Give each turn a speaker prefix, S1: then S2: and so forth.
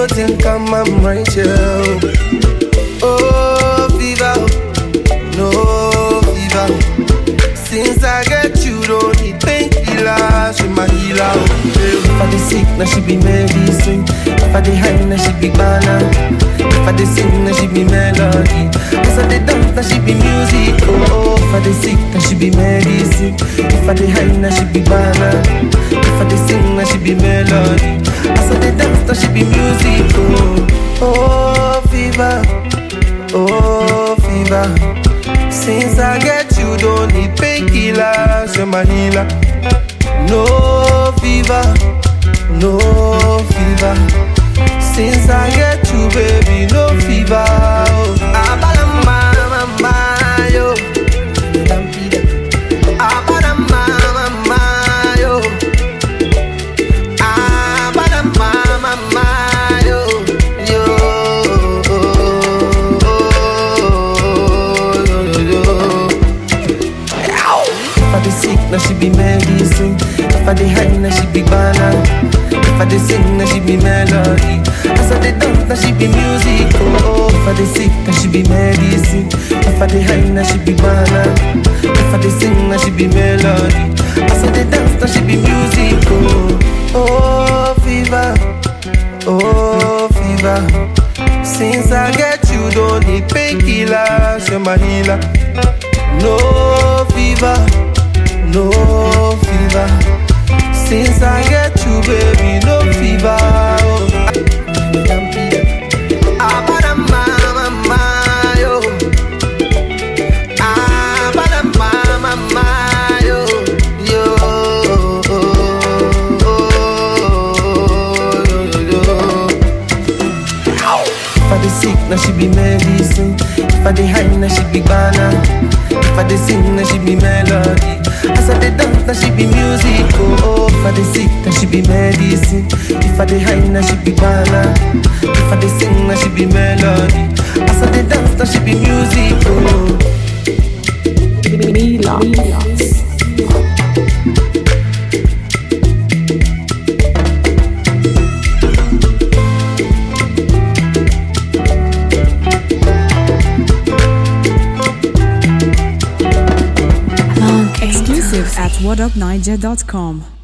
S1: you think I'm, I'm right here. Oh, fever, no fever. Since I get you, don't need painkillers, she my healer. oh, yeah. If I dey sick, now she be medicine. If I dey high, now she be banana. If I dey sing, now she be melody. If I dey dance, now she be music. Oh, if I dey sick, now she be medicine. If I dey high, now she be banana. If I dey sing, now she be melody. As I dey dance, now she be music. Oh, oh, fever, oh, fever. Since I get you, don't need painkillers, you're my healer. No fever, no fever. Since I get you, baby, no fever. Oh. Abalamba, mama, yo. Abalamba, mama, yo. Abalamba, mama, yo. Yo. Yo, yo, yo. If I dey sick, now she be medicine. If I dey high, now she be banana. If I dey sing, now she be melody. As I dey dance, now she be music. Oh, if I dey sick, now she be medicine. If I dey high, now she be banana. If I dey sing, now she be melody. As I dey dance, now she be music. Oh, oh, fever, oh, fever. Since I get you, don't need painkillers, you're my healer. No fever, no fever. Since I get you, baby, no fever. Oh. Abadamba, mama, yo. Abadamba, mama, yo. Yo. If I dey sick, now she be medicine. If I dey high, now she be banana. If I dey sing, now she be melody. As I dey dance, now she be music. Oh, oh. if I dey sick, now she be medicine. If I dey high, now she be banana. If I dey sing, now she be melody. As I dey dance, now she be music. Oh.
S2: Milan. Exclusive at whatupniger.com.